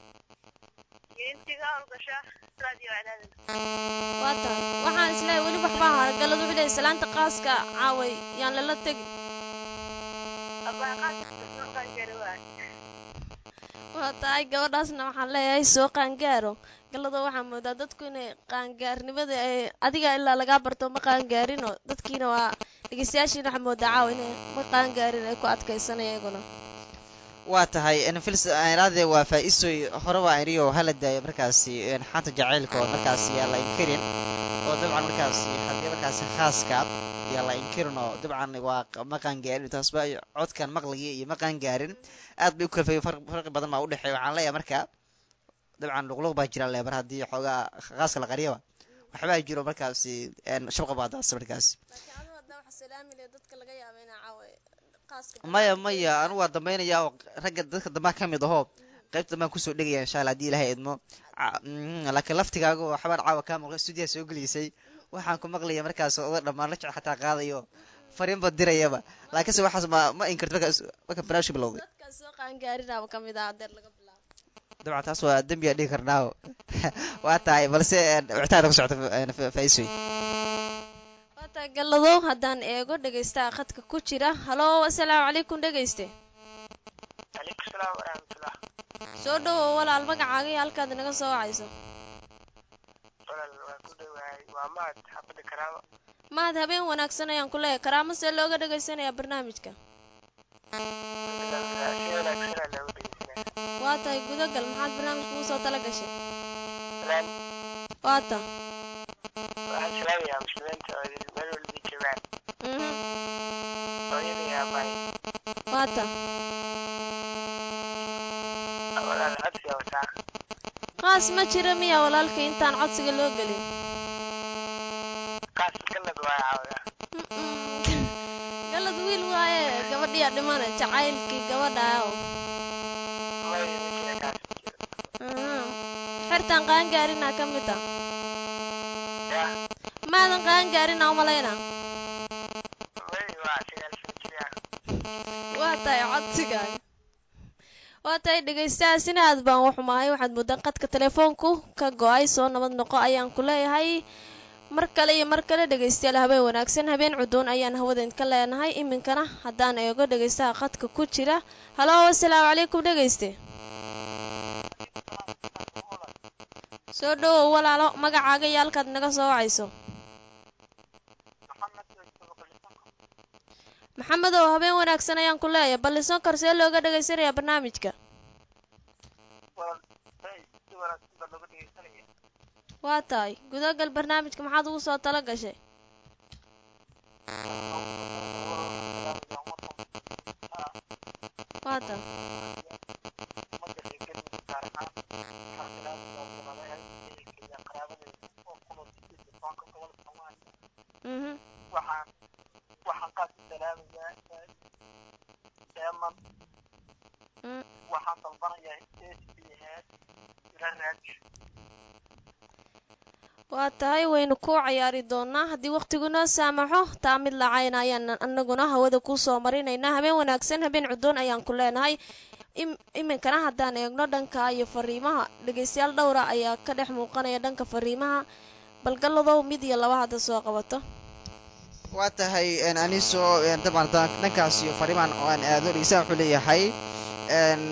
Speaker 8: iyo intiga howlgasha sidaad iyo wacdaada
Speaker 4: waa tahay waxaan isleeyahay weli waxbaa hara galladu wuxuu leeyahay salaanta qaaska caaway yaan lala tegin
Speaker 8: abaa qaadka gari waa
Speaker 4: waa tahay gabadhaasna waxaan leeyahay soo qaangaaro gallado waxaa moodaa dadku inay qaangaarnimada ay adiga ilaa lagaa barto ma qaangaarinoo dadkiina waa dhegeystayaashiina waxaa moodaa caawa inay ma qaangaarin ay ku adkaysanaya iyaguna
Speaker 1: waa tahay nfils iraade waa faa-isoy horeba iriyo hala daayo markaasi xanta jacaylka oo markaasi yaa la inkirin oo dabcan markaasi haddii markaasi khaaska yaa la inkirin oo dabcan waa ma qaangaarin taasba codkan maqligii iyo ma qaangaarin aad bay u kala fayay farqi badan baa udhexeeya waxaan leeyahay marka dabcan luqluq baa jira lebar haddii xoogaa khaaska la qariyaba waxbaa jiro markaasi shabqa baa daasa markaasi
Speaker 4: laakiin adigu haddaa waxa salaami leh dadka laga yaaba inaa caawa qaaska
Speaker 1: maya maya anu waa dambaynaya oo ragga dadka dambaa ka mid ahoo qaybta dambaan kusoo dhegaya insha allah haddii ilahay idmo Ca- mm, laakiin laftigaaga oo xabaan caawa kaa maqlay stuudiyaa soo geliysay waxaan ku maqlaya markaas oda dhammaan la jec xataa qaadayo fariinba dirayaba laakiinse waxaas ma ma inkirto markaas marka barnaamijka bilowday
Speaker 4: dadka soo qaangaarinaaba ka mid ah adeer laga bilaabo
Speaker 1: dabcan taas waa dembi aan dhigi karnaa waa tahay balse wicitaanka ku socota faisoy
Speaker 4: waa tahay galladow haddaan eego dhegeystaha khadka ku jira halo asalaamu calaykum dhegeyste
Speaker 6: calaykum salaam waraxmatullah
Speaker 4: soo dhawow walaal magacaaga iyo halkaad naga soo wacayso
Speaker 6: walaal waa ku dhowahay waa mahad xaafadda karaamo
Speaker 4: mahad habeen wanaagsan ayaan ku leeyahay karaamo see looga dhegaysanayaa barnaamijka
Speaker 6: si wanaagsanaa loogu dhegeysanaya
Speaker 4: waa tahay gudagal maxaad barnaamijka ugu soo tala gashay
Speaker 6: salaan
Speaker 4: waa ta
Speaker 6: waxaan salaamayaa muslimiinta oo idin meel walba joogaan
Speaker 4: mhm
Speaker 6: hooyada iyo aabahay
Speaker 4: waa ta
Speaker 6: walaal codsiga wataa
Speaker 4: qaas ma jira miya walaalka intaan codsiga loo gelin
Speaker 6: qaas galad waa caawda
Speaker 4: Mm-mm. galad wiil waaye gabadhiyaa dhimana jacaylkii gabadha oo
Speaker 6: may ma jira kaas ma jiro
Speaker 4: Mhm. xertaan qaangaarinaa ka mid ah
Speaker 6: ya
Speaker 4: maadan qaangaarinaa umalayna
Speaker 6: may waa sagaal shan jir ah
Speaker 4: waa tahay codsigaaga waa tahay dhegaystahaasina aad baan u xumahay waxaad moodaan qadka telefoonku ka go-ay soo nabad noqo ayaan ku leeyahay mar kale iyo mar kale dhegaystayaal habeen wanaagsan habeen cudoon ayaan hawada idinka leenahay iminkana haddaan eego dhegaystaha qadka ku jira halo asalaamu calaykum dhegayste soo dhowow walaalo magacaaga iyo halkaad naga soo wacayso maxamed oo habeen wanaagsan ayaan ku leeyahay ballisoon kar see looga dhegaysanayaa barnaamijka waa tahay gudagal barnaamijka maxaad ugu soo tala gashay waa tahay mhm
Speaker 6: waxaan waxaan qaas u salaamayaa deeman
Speaker 4: mm.
Speaker 6: waxaan dalbanayaa sbs ila raadiyo
Speaker 4: waa tahay waynu ku cayaari doonaa haddii wakhtigu noo saamaxo taa mid lacayna ayaan anaguna hawada kuu soo marinaynaa habeen wanaagsan habeen cudoon ayaan ku leenahay im- iminkana haddaan eegno dhanka iyo fariimaha dhegaystayaal dhowra ayaa ka dhex muuqanaya dhanka fariimaha balgalladow mid iyo laba hadda soo qabato
Speaker 1: waa tahay een, aniso een, dabcan haddaan dhankaas iyo fariimaan oo aan aado dhegeystaha wuxuu leeyahay een,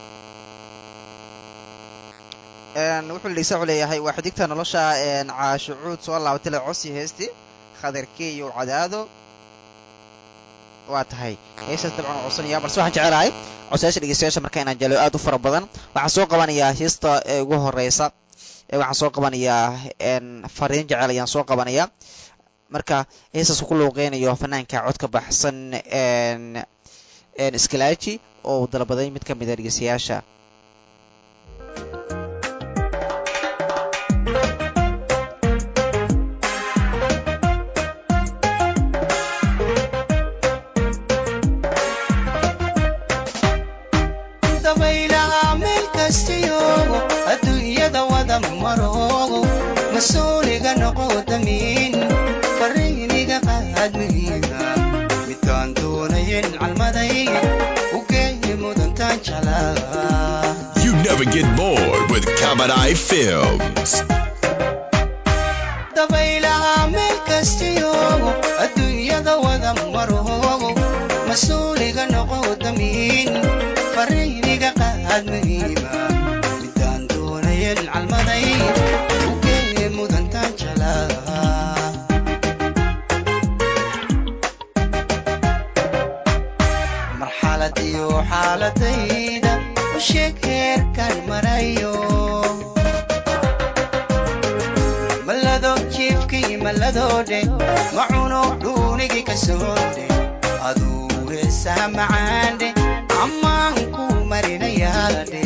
Speaker 1: een, wuxuu dhegeystaha wuxuu leeyahay waa xidigta nolosha een, caashucuud soo laabatay la cosi heesti khadarkeeyo cadaado waa tahay heestaas dabcan waa codsanaya balse waxaan jecelahay codsayaasha dhegeystayaasha marka inaan jelo aad u fara badan waxaan soo qabanayaa heesta ee ugu horeysa ee waxaan soo qabanayaa een, fariin jecel ayaan soo qabanayaa marka heestaas ku luuqeynayo fanaanka codka baxsan een een iskalaaji oo uu dalbaday mid ka mid a dhegeystayaasha
Speaker 9: dabaylaha meel kastiyo adduunyada wada maroogo mas-uuliga noqo damiin fariiniga qaadmiga midaan doonayen calmaday u geeyi mudantaan jalaa
Speaker 10: You never get bored with Kamadai Films.
Speaker 9: dabaylaha meel kastiyo adduunyada wada maroogo mas-uuliga noqo damiin fariiniga qaadmiga midaan doonayen calmaday u geeyi mudantaan jalaa marxalad iyo xaaladayda u sheeg heerkan marayo malado jiifkii malladoodhe macuno dhuunigii ka soodhe aduu heesaha macaandhe ammaan ku marinayaadhe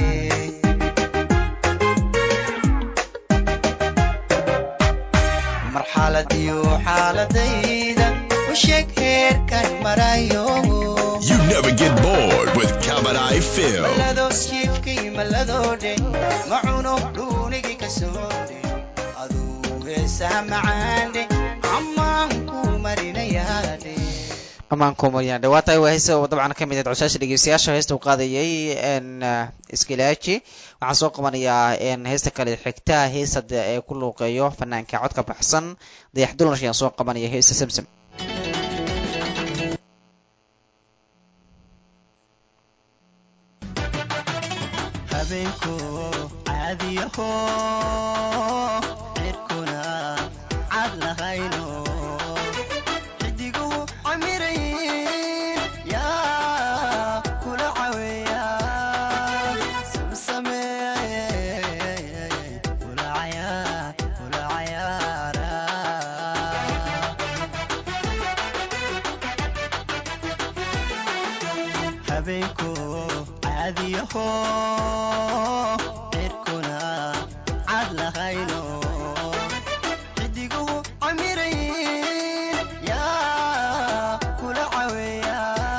Speaker 9: marxalad iyo xaaladayda u sheeg heerkan marayo
Speaker 10: You never get bored with Kamadai Films.
Speaker 9: malado jiifkii malladoodhe macuno dhuunigii ka soodhe aduu heesaha macaandhe ammaan ku marinayaadhe
Speaker 1: amaan kumariyaan dhawaa tahay waa heesta oo dabcan ka mid ahayd codsayaasha dhegeystayaasha heesta uu qaadayay een iskilaaji waxaan soo qabanayaa een heesta kale xigta heesta de- ee ku luuqeeyo fanaanka codka baxsan dayax dulansh ayaan soo qabanaya heesta samsam
Speaker 9: habeenku caadiyaho cirkuna cad lahayno xidiguhu camirayn yaa kula caweeya samsameey kula cayaar kula cayaara habeenku caadiyaho cirkuna cad lahayno xidiguhu camirayn yaa kula caweeya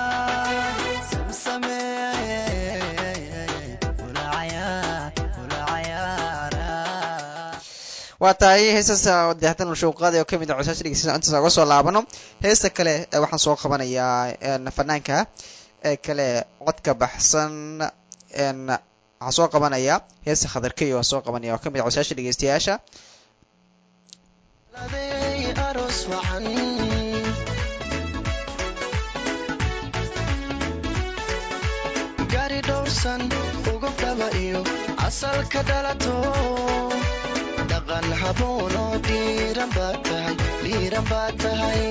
Speaker 9: samsameey kula cayaar kula cayaara
Speaker 1: waa tahay heestaas dayaxdan nolosha uu qaadaya oo ka mid ah codsayaasha dhegeystayaasha intaas uga soo laabano heesta kale ee waxaan soo qabanayaa een fanaanka ee kale codka baxsan n waxaa soo qabanaya heesta khadarkeyo waa soo qabanaya oo kamid ah cosayaasha dhegeystayaasha
Speaker 9: Laday aroos wacan gaari dhowrsan ugu dhaba iyo asalka dhalato dhaqan haboon oo dhiiran baa tahay dhiiran baa tahay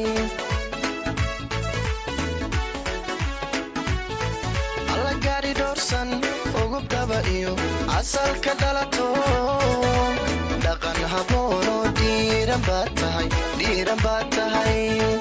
Speaker 9: alla gaari dhowrsan ugu dhaba iyo asalka dhalato dhaqan haboon oo dhiiran baa tahay dhiiran baa tahay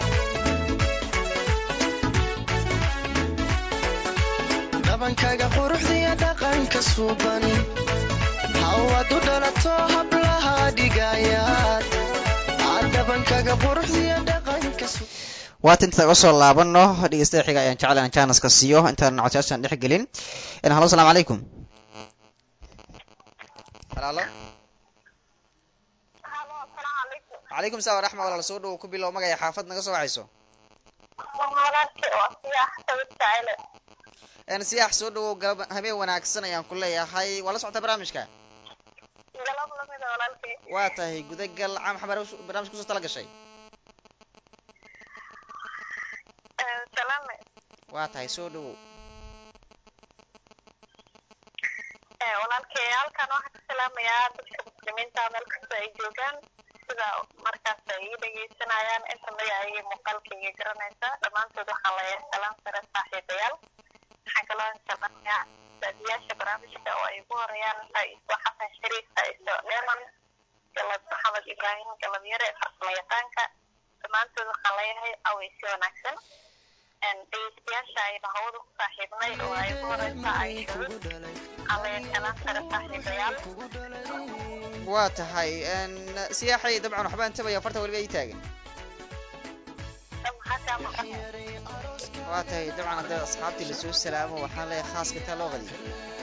Speaker 9: dhabankaaga quruxdiya dhaqanka suuban hawad u dhalato hablaha dhigayaad aad dhabankaaga quruxdiya dhaqanka suuban
Speaker 1: waata inta uga soo laabano dhegeystaha xiga ayaan jecel inaan janaska siiyo intaan codsyaashan dhex gelin n halo asalaamu calaykum halo
Speaker 8: halo asalaamu calaykum
Speaker 1: calaykum salaam waraxma walaal soo dhow ku bilow magaya xaafad naga soo wacayso
Speaker 8: walaalkay waa siyaax sawir jacele
Speaker 1: n siyaax soo dhowow galab habeen wanaagsan ayaan ku leeyahay waa la socotaa barnaamijka
Speaker 8: galab lamida walaalkay
Speaker 1: waa tahay gudagal cam xamar barnaamijka kusoo tala gashay
Speaker 8: salaame
Speaker 1: waa tahay soo dhowow
Speaker 8: walaalkay halkan waxaan ka salaamayaa dadka muslimiinta meel kasta ay joogaan sida markaas ay ii dhegeysanayaan inta magacayga muuqaalkayga garanaysa dhammaantood waxaan leeyahay salaam sare saaxiibayaal waxaan kaloo salaamayaa daadiyaasha barnaamijka oo ay ugu horeeyaan faa'iiso xasan shariif faa'iiso dheeman galad maxamed ibraahim galad yare farsamo yaqaanka dhammaantood waxaan leeyahay aweysi wanaagsan dhegeystayaasha ayna hawada ku saaxiibnay oo ay ugu horeysa ay waxaan leeyahay salaam sare saaxiibayaal
Speaker 1: waa tahay n siyaaxay dabcan waxbaa intabaya farta weliba ii taagan
Speaker 8: maxaa kaa maqan
Speaker 1: waa tahay dabcan haddii asxaabtii lasoo salaamo waxaan leeyahay khaaska intaa loo qadiyo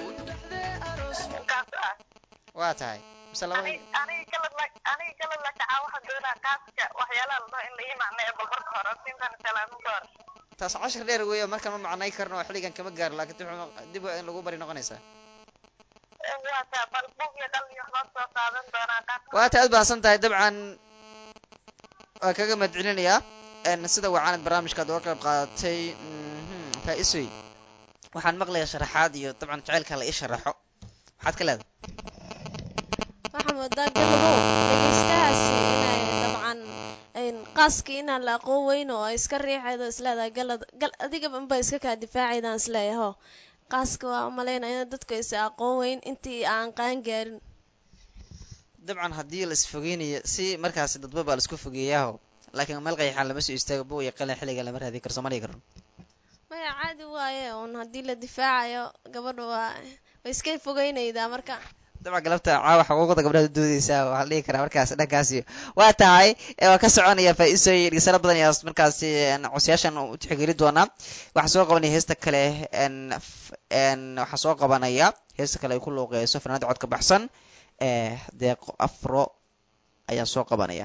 Speaker 8: kaas ah
Speaker 1: waa tahay mise laba
Speaker 8: aniga aniga galad la aniga galad la kacaa waxaan doonaa qaaska waxyaalaha la dhaho in la ii macneeyo bal marka hore siintan salaamin ka hor
Speaker 1: taas cashar dheer weeyo markaan ma macnay karno oo xilligan kama gaaro laakiin dib dib waa in lagu bari noqonaysaa
Speaker 8: waa taa bal bug iyo qal iyo waxbaa soo qaadan doonaa qaaska
Speaker 1: waa ta aad baahsan tahay dabcan waa kaga mahadcelinayaa n sida wacaanad barnaamijkaad uga qayb qaadatay mhm, faa-isoy waxaan maqlayaa sharaxaad iyo dabcan jaceylka la ii sharaxo maxaad ka leedahay
Speaker 4: waxaa moodaa galabow dhegeystahaasi inay dabcan een, qaaskii inaan la aqoon weyn oo ay iska riixaydo isleedahay galad gal adigaba unba iska kaa difaacaydaan isleeyaho qaaska waa umalaynaya in dadku aysa aqoon weyn intii aan qaan gaarin
Speaker 1: dabcan haddii la isfogeynayo si markaasi dadba baa la isku fogeeyaaho laakiin meel qayxaan lama soo istaago bo iyo qalin xilliga lama raadi karo sooma dhigi karno
Speaker 4: maya caadi waaye un haddii la difaacayo gabadha waa way iska fogeynaydaa marka
Speaker 1: dabcan galabta caawa xuquuqda gabdhaha doodeysaa waxaa la dhihi karaa markaas dhankaasi waa tahay ee waa ka soconaya faa-iisooy dhegeysano badan ayaa markaasi n codsayaashan u tixgeli doonaa waxaa soo qabanaya heesta kale n f- n waxaa soo qabanaya heesta kale ay ku luuqeyso fanaanda codka baxsan ee deeqo afro ayaa soo qabanaya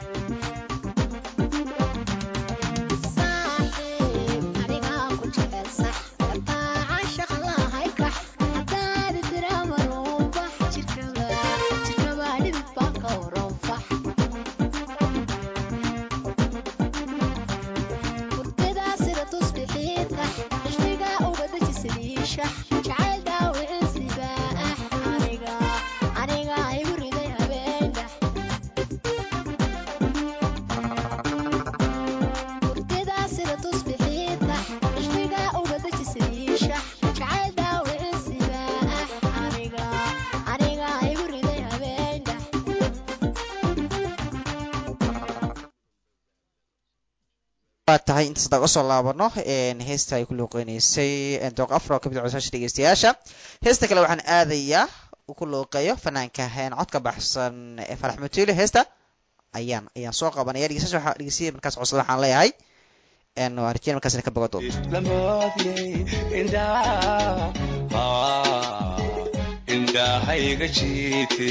Speaker 11: jacayl dhaawiciisiba ah aniga aniga igu riday habeendhax hurdida sida tusbixiinta ishtiga uga dejisadiisha jacayl dhaawiciisiba ah aniga aniga igu riday habeendhax
Speaker 1: waa tahay intaas haddaan usoo laabano heesta ay ku luuqeyneysay dooq afro kamid a codsayaasha dhegeystayaasha heesta kale waxaan aadayaa uu ku luuqeeyo fanaanka een codka baxsan ee farax matuule heesta ayaan ayaan soo qabanaya dhegeystayaasha waxaa dhegeystiya markaas codsada waxaan leeyahay een waa rajeen markaas inay ka bogan doonto
Speaker 12: lamoodiyey indhaha ah, indhahayga jiite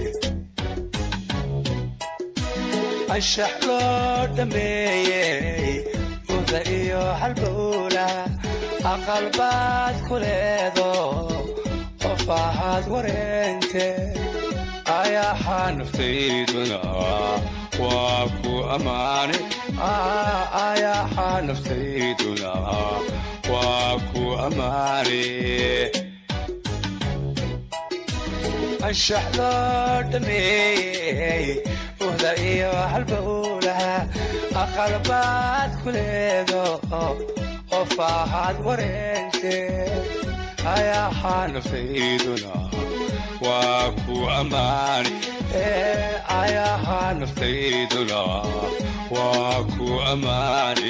Speaker 12: anshax loo dhameeyey uda iyo halbowla aqalbaad ku leedo afahaad wareente ayaxaa naftayduna waa ku ammaane ayaxaa naftayduna waa ku ammaane anshax loo dhameeyey wada iyo halbowlaha aqalbaad ku leedo qof ahaad wareente ayaxaa naftayduna waa ku ammaane ayaxaa naftayduna waa ku ammaane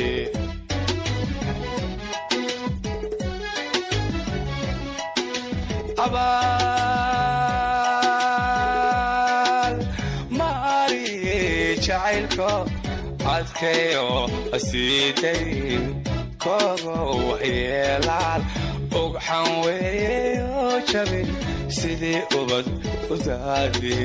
Speaker 12: abaal maari jacaylko adkayo asiidayn kogo waxyeelaan ogxan weeyo jabin sidii ubad u daadi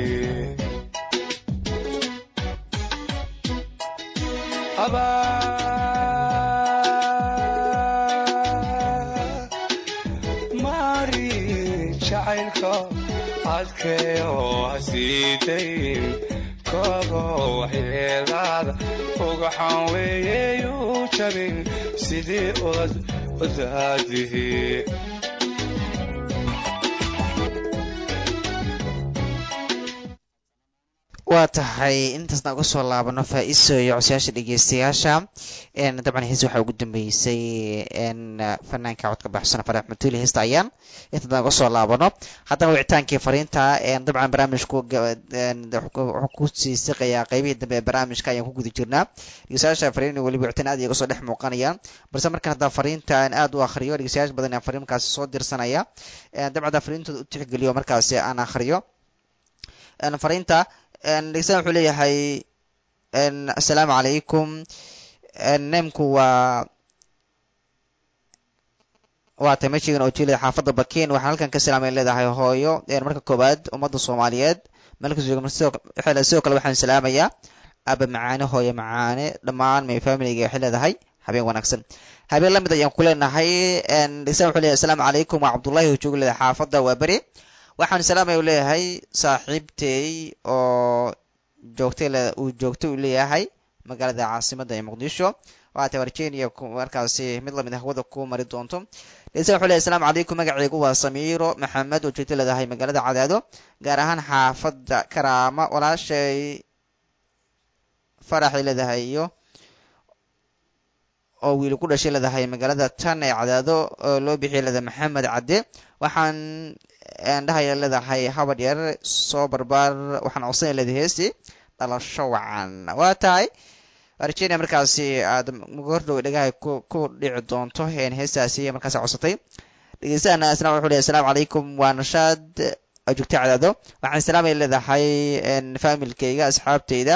Speaker 12: maari jacaylko adkayo hasiidayn kogo waxyeelaada ogxan weeyeyu jabin sidii ubad u daadihi
Speaker 1: waa tahay intaasna uga soo laabano faa-iso iyo codsayaasha dhegeystayaasha dabcan hees waxaa ugu dambeysay fanaanka codka baxsana farax matuuli heesta ayaan intaasna uga soo laabano haddana wicitaankii fariinta dabcan barnaamijku wuxuu ku sii siqayaa qeybihii dambe ee barnaamijka ayaan ku guda jirnaa dhegeystayaasha fariin weliba wicitaan aad iyaga soo dhex muuqanayaan balse markaan haddaa fariinta aan aad u akhriyo dhegeystayaasha badan aan fariin markaasi soo dirsanaya dabcan haddaa fariintooda u tixgeliyo markaasi aan akhriyo fariinta dhegeystayan wuxuu leeyahay assalaamu calaykum neemku waa waa tay mashigan oo jeelida xaafadda bakiin waxaan halkan ka salaamay leedahay hooyo marka koowaad ummadda soomaaliyeed meelkasoo sidoo kale waxaan salaamayaa aba macaane hooyo macaane dhammaan may familiga waxay leedahay habeen wanaagsan habeen lamid ayaan ku leenahay dhegeystayan wuxuu leeyahay assalaamu calaykum waa cabdullahi oo jooga leedahay xaafadda waa beri waxaan salaamay u leeyahay saaxiibtey oo joogtay uu joogtay u leeyahay magaalada caasimadda ee muqdisho waatay virginia markaasi mid lamid ah hawada ku mari doonto dhegeystayan wuxuu leeyahay assalaamu calaykum magacaygu waa samiiro maxamed oo joogtay leedahay magaalada cadaado gaar ahaan xaafadda karaama walaashay faraxay leedahay iyo oo wiil ku dhashay leedahay magaalada tan ee cadaado oo loo bixiyay leedahay maxamed cadde waxaan dhahaya leedahay habad yar soo barbaar waxaan codsanaya leedahay heesti dhalasho wacan waa tahay virginia markaasi aad gordhow dhagaha ku ku dhici doonto heestaasi markaasi codsatay dhegeystahan isna wuxuu leeyahay assalaamu calaykum waa nashaad oo joogta cadaado waxaan salaamay leedahay familkayga asxaabteyda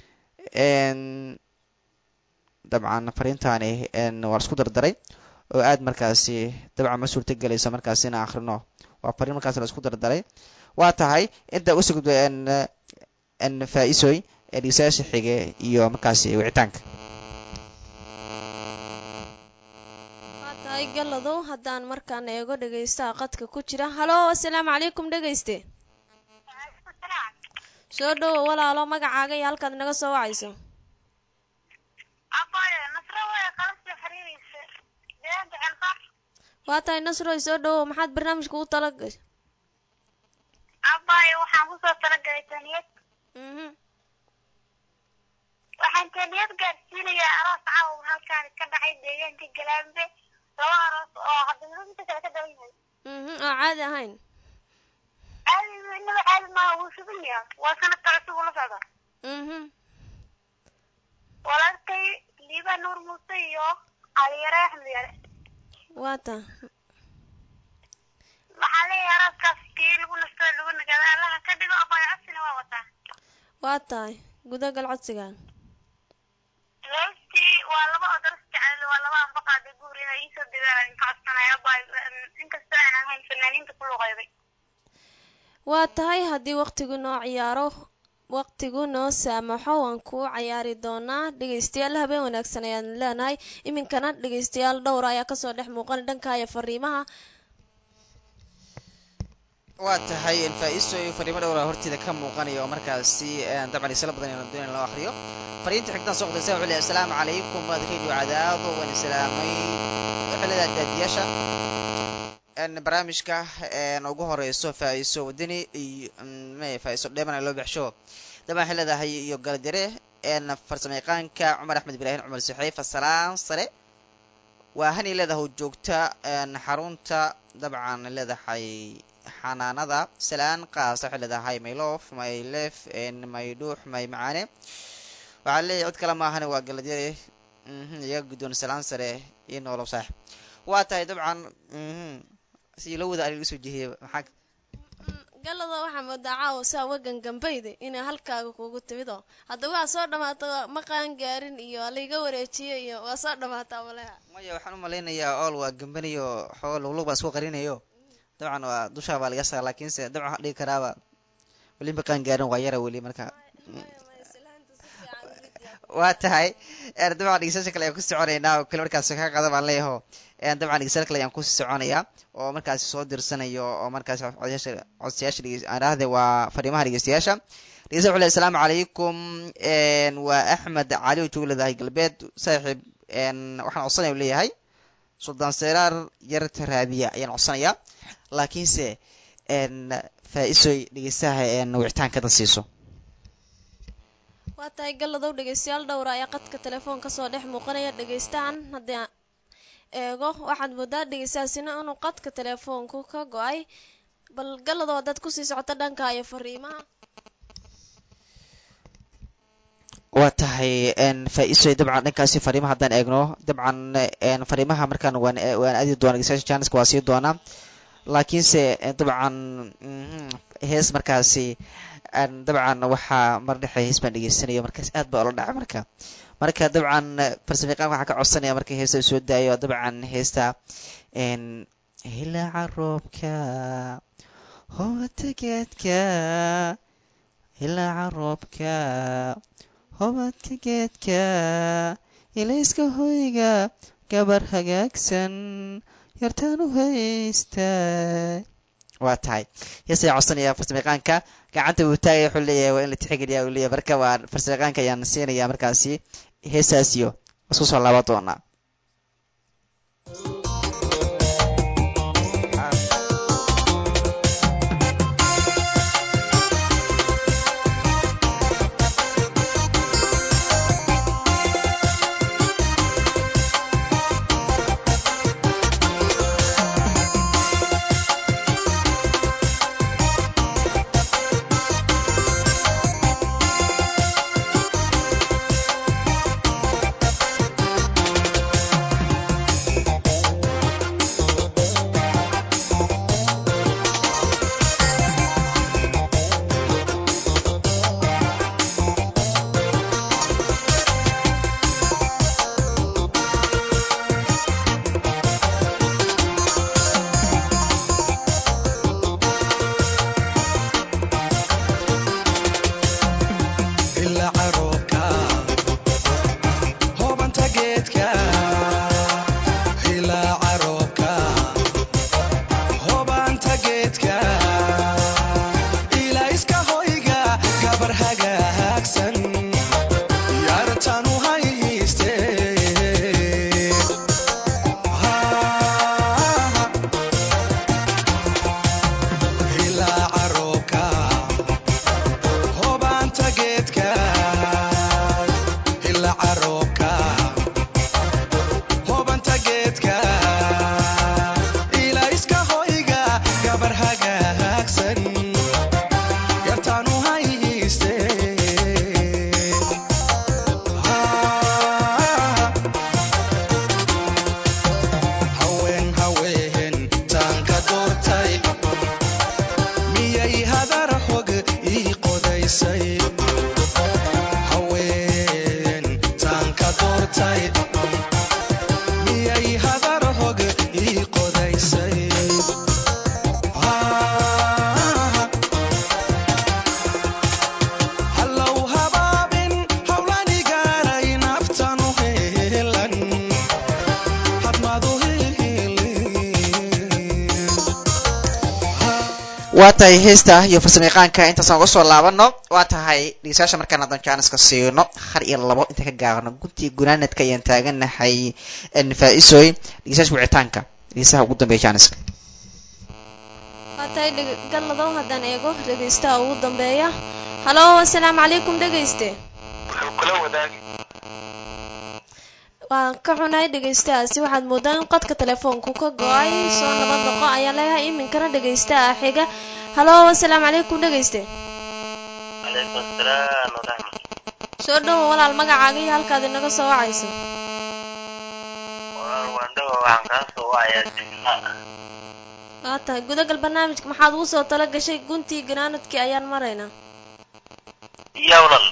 Speaker 1: dabcan fariintani waa isku dardaray oo aad markaasi dabcan ma suurta gelayso markaasi inaan akhrino waa fariin markaas la isku dardaray waa tahay inta usugdo faa-isoy ee dhegeystayaasha xige iyo markaasi wicitaanka
Speaker 4: waa tahay galadow haddaan markaan eego dhegeystaha qadka ku jira halo assalaamu calaykum dhegeyste soo dhowo walaalo magacaaga iyo halkaad naga soo wacayso waa tahay nasroy soo dhowow maxaad barnaamijka u tala gashay
Speaker 8: abaayo waxaan kusoo talagalay taniyad waxaan taniyad gaadsiinayaa aroos caawa halkaan ka dhacay deegaanka galaambe laba aroos oo hadda midba kale ka daban yahay
Speaker 4: oo caadi ahayn
Speaker 8: caadi inaba caadi maaha wuu sugan yaha waa sanadka cusub ula socda walaalkay liibaa nuur muuse iyo caliyare axmed yare
Speaker 4: waa ta
Speaker 8: waxaa leeyahay arooskaas kii lagu nasto lagu nagada allaha ka dhigo abaayo codsina waa wataa
Speaker 4: waa tahay gudagal codsigaan
Speaker 8: heestii waa laba oo daras jecel waa laba anbaqaada guur inay iisoo degaan idinka codsanaya abaayo inkastoo aan ahayn fanaaniinta ku luqeyday
Speaker 4: waa tahay haddii waqtigu noo ciyaaro waqtigu noo saamaxo waan kuu cayaari doonaa dhegeystayaal habeen wanaagsan ayaan leenahay iminkana dhegeystayaal dhowra ayaa kasoo dhex muuqan dhankaya fariimaha
Speaker 1: waa tahay faa-iiso iyo fariimo dhowra horteeda ka muuqanaya oo markaasi dabcan isla badan inaan doonayn loo akriyo fariinta xigtaan soo qodaysa wuxuu leeyahay asalaamu calaykum waad radio cadaado waan islaamay wuxuu leedahay daadiyaasha barnaamijka ugu horeyso faa-iiso wadani iyo me faa-iiso dheeman loo baxsho dabcan waxay leedahay iyo galadare farsamo yaqaanka cumar axmed ibraahim cumar saxiif asalaam sare waa hani leedahay joogta xarunta dabcan leedahay xanaanada salaan qaas waxay leedahay maylof maylef maydhuux may macaane waxaa leeyahay cid kale maahan waa galadyare iyaga guddoon salaan sare iyo noolow saaxib waa tahay dabcan si loo wada ariga soo jehiyay maxaa
Speaker 4: galada waxaa moodaa caawa saa wagan gambayda inay halkaaga kugu timid oo hadda waa soo dhamaata ma qaan gaarin iyo laiga wareejiyo iyo waa soo dhamaataa maleha
Speaker 1: maya waxaan u malaynayaa ool waa gambanayo xoo luglug baa isku qarinayo dabcan waa dushaa baa laga saara laakiinse dabcan waxaan dhigi karaaba weli ma qaan gaarin waa yara weli marka waa tahay dabcan dhegeystayaasha kale ayaan ku soconaynaa oo kale markaas ka qada baan leeyaho dabcan dhegeystayaal kale ayaan ku soconayaa oo markaasi soo dirsanayo oo markaasi codsayaasha codsayaasha aan dhahde waa fariimaha dhegeystayaasha dhegeystayaal wuxuu leeyahay asalaamu calaykum waa axmed cali oo jooga leedahay galbeed saaxiib waxaan codsanaya u leeyahay suldaan seeraar yarta raadiya ayaan codsanayaa laakiinse faa-isoy dhegeystaha wicitaanka dad siiso
Speaker 4: waa tahay galladow dhegeystayaal dhowra ayaa qadka telefoon kasoo dhex muuqanaya dhegeystahan haddii aan eego waxaad moodaa dhegeystahaasina inuu qadka telefoonku ka go-ay bal galladow haddaad kusii socota dhanka iyo fariimaha
Speaker 1: waa tahay faa-iisoy dabcan dhankaasi fariimaha haddaan eegno dabcan fariimaha markaan waan waan aadi doona dhegeystayaasha janiska waa sii doonaa laakiinse dabcan hees markaasi dabcan waxaa mar dhexe hees baan dhegeysanayo markaas aad baa ola dhacay marka marka dabcan farsamayaqaan waxaa ka codsanaya marka heesta soo daayo dabcan heesta hilaaca roobka hobata geedka hilaaca roobka hobadka geedka ilayska hoyga gabar hagaagsan yartaan u haysta waa tahay heesaya codsanaya farsamayaqaanka gacanta uu taagaya wuxuu leeyahay waa in la tixgeliya uu leeyahay marka waa farsamayaqaanka ayaan siinaya markaasi heesaasiyo isku soo laaban doonaa waa tahay heesta iyo farsamayaqaanka intaasaan uga soo laabano waa tahay dhegeystayaasha markaan haddaan jaaniska siino har iyo labo inta ka gaarno guntii gunaanadka ayaan taaganahay faa-isoy dhegeystayaasha wicitaanka dhegeystaha ugu dambeeya jaaniska
Speaker 4: waa tahay dheg- galladow haddaan eego dhegaystaha ugu dambeeya halo asalaamu calaykum dhegayste
Speaker 6: wuxuu kula wadaagi
Speaker 4: waan ka xunahay dhegaystahaasi waxaad moodaa in qodka telefoonku ka go-ay soo nabad noqo ayaan leeyahay iminkana dhegaystaha xiga halo asalaamu calaykum dhegayste
Speaker 6: calaykum asalaam waraxmat
Speaker 4: soo dhowo walaal magacaaga iyo halkaad inaga soo wacayso
Speaker 6: walaal waandhawa waxaan kaa soo wacayaa jimca
Speaker 4: waa tahay gudagal barnaamijka maxaad ugu soo tala gashay guntii ganaanadkii ayaan maraynaa
Speaker 6: iyo walaal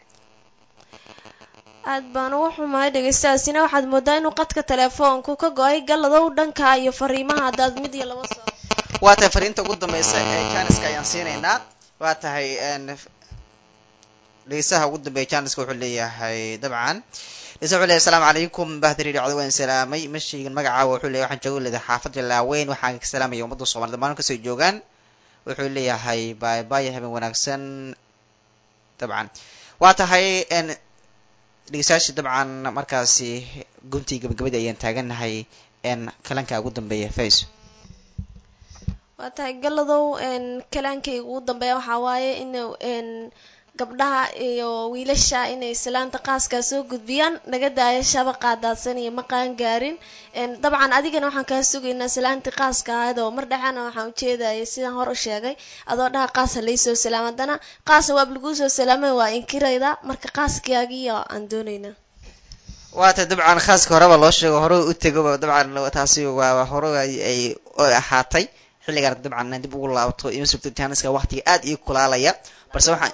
Speaker 4: aad baan ugu xumahay dhegaystahaasina waxaad moodaa inuu qadka telefoonku ka go-ay galladow dhanka iyo fariimaha haddaad mid iyo laba soo
Speaker 1: waa tahay fariinta ugu dambeysa ee jaaniska ayaan siinaynaa waa tahay dhegeystaha ugu dambeeya jaaniska wuxuu leeyahay dabcan dhegeystaha wuxuu leeyahay asalaamu calaykum bahdari dhacdo waan salaamay ma sheegin magacaawa wuxuu leeyahay waxaan jooga leedahay xaafadda laaweyn waxaan ka salaamaya ummadda soomaalida dhammaan kasoo joogaan wuxuu leeyahay baay baay habeen wanaagsan dabcan waa tahay dhegeystayaasha dabcan markaasi guntii gabagabadii ayaan taaganahay kalanka ugu dambeeya face
Speaker 4: waa tahay galladow kalaankayga ugu dambeeya waxaa waaye inuu gabdhaha iyo wiilasha inay islaanta qaaskaa soo gudbiyaan naga daaya shabaqa daadsan iyo maqaan gaarin dabcan adigana waxaan kaa sugaynaa islaantii qaaska ahayd oo mar dhexena waxaan ujeedayay sidaan hor u sheegay adoo dhaha qaasa laysoo salaam haddana qaasa waab laguu soo salaamay waa inkirayda marka qaaskaagiiyo aan doonaynaa
Speaker 1: waa tahay dabcan khaaska horeba loo sheego hore u tegoba dabcan taasi waa hore ay ay ahaatay xilligaan dabcan dib ugu laabto ima sugto jaaniska waqtiga aad ii kulaalaya balse waxaan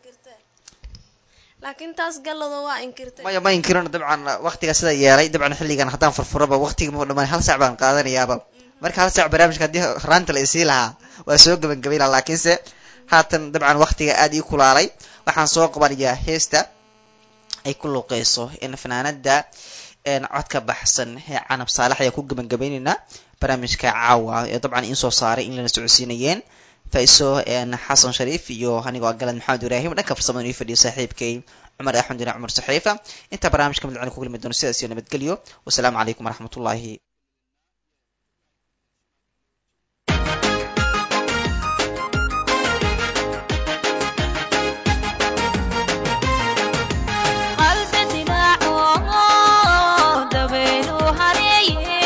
Speaker 4: laakiin taas gallado waa inkirtay
Speaker 1: maya ma inkirino dabcan waqtiga sida yeelay dabcan xilligan haddaan furfuraba waqtiga ma dhamaan hal saac baan qaadanayaaba marka hal saac barnaamijka haddii raanta la isii lahaa waa soo gabangabay lahaa laakiinse haatan dabcan waqtiga aad ii kulaalay waxaan soo qabanayaa heesta ay ku luuqeyso in fanaanada codka baxsan ee canab saalax ayaa ku gabangabeyneynaa barnaamijka caawa ee dabcan in soo saaray in lana socodsiinayeen faiso xasan shariif iyo anigoo galad maxamed ibraahim dhanka farsamada ii fadhiyo saaxiibkay cumar axmed dina cumar saxiifa intaa barnaamijka mid ku kulmi doono sidaas iyo nabadgelyo wasalaamu calaykum waraxmatullaahi
Speaker 13: qalbi dilaaco dabaylu hareeye